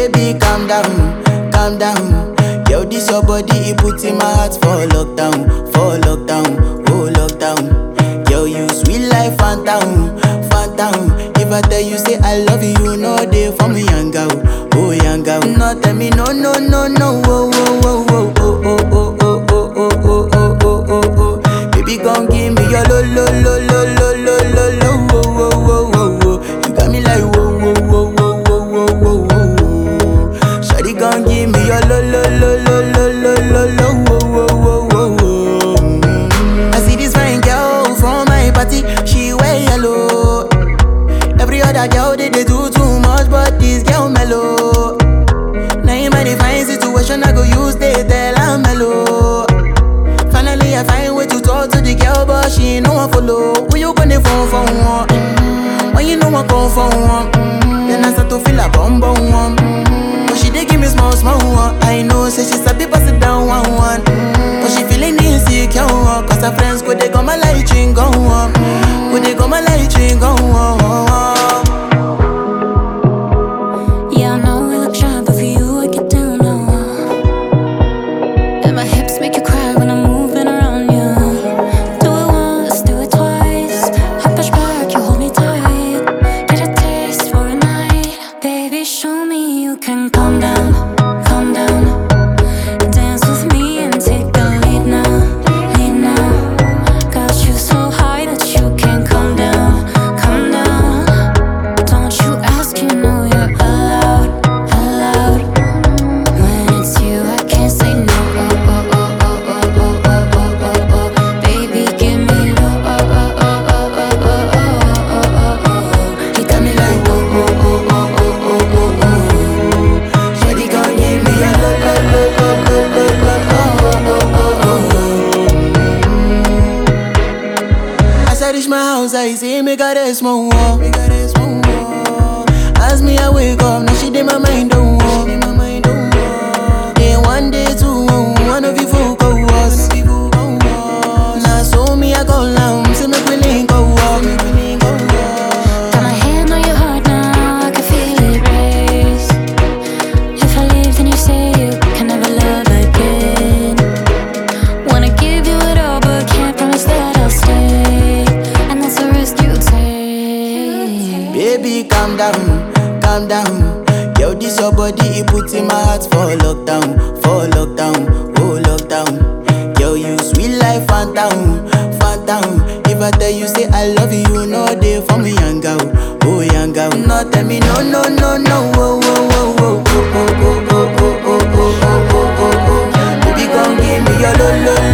Baby, calm down, calm down. Yo, this your body, it put in my heart for lockdown, for lockdown, oh lockdown. Yo, you sweet life, phantom, phantom. If I tell you say I love you, you know they for me, young girl, oh young girl. No, tell me no, no, no, no, oh, oh, oh, oh, oh, oh, oh, oh, oh, oh, oh, oh, oh, oh, oh. Baby, gon' give me your lo, lo, lo, lo, lo, lo, lo, lo, oh, oh, oh, oh, oh. You got me like whoa, whoa, whoa, whoa, whoa, whoa, whoa, whoa. Shawty gon' give me your lo, lo, lo, lo, lo, lo, lo, lo, oh, oh, oh, oh, oh. Mm. I see this fine girl from my party, she wear yellow. Every other girl they, they do too much, but this girl mellow. Now in my divine situation, I go use they tell I'm mellow. Finally, I find way to talk to the girl, but she ain't no one follow. When you gonna phone for one? Mm-hmm. When you know I come for one? Mm-hmm. Then I start to feel a bum bum one. Mm-hmm. But she dey give me small small one. I know, say she sabi pass it down one one. Mm-hmm. But she feeling insecure one. Cause her friends go they come my light ring go on. Go they come my light ring go on. Yeah, I know we look shy, but for you I get down low. And my hips make you cry when I'm moving around you. Do it once, do it twice. I push back, you hold me tight. Get a taste for a night, baby. Show me you can calm down, calm down. Dance with me and take the lead now, lead now. Got you so high that you can't calm down, calm down. Don't you ask, you know you're allowed, allowed. When it's you, I can't say no. Oh oh oh oh oh oh oh oh oh. Baby, give me low. Oh oh oh oh oh oh oh oh oh. You got me like oh oh oh oh oh oh oh oh. Shawty gon' give me a lo lo lo lo lo lo lo oh oh oh oh. As I reach my house, I see me got a small wall. Me got a small wall. As me I wake up, now she did my mind don't walk. Day one, day two, one of you folk go was. Now so me I go down, see me willing go walk. Got my hand on your heart now, I can feel it race. If I leave, then you say you can never love again. Wanna give you it all, but can't promise that I'll stay. And that's a risk you take. Baby, calm down, calm down. Yo, this your body, it put in my heart for lockdown, for lockdown, oh lockdown. Yo, you sweet life, phantom, phantom. If I tell you say I love you, you know they for me, young girl, oh young girl. No, tell me no, no, no, no, oh, oh, oh, oh, oh, oh, oh, oh, oh, oh, oh, oh, oh, oh. Baby, come give me your lo, lo,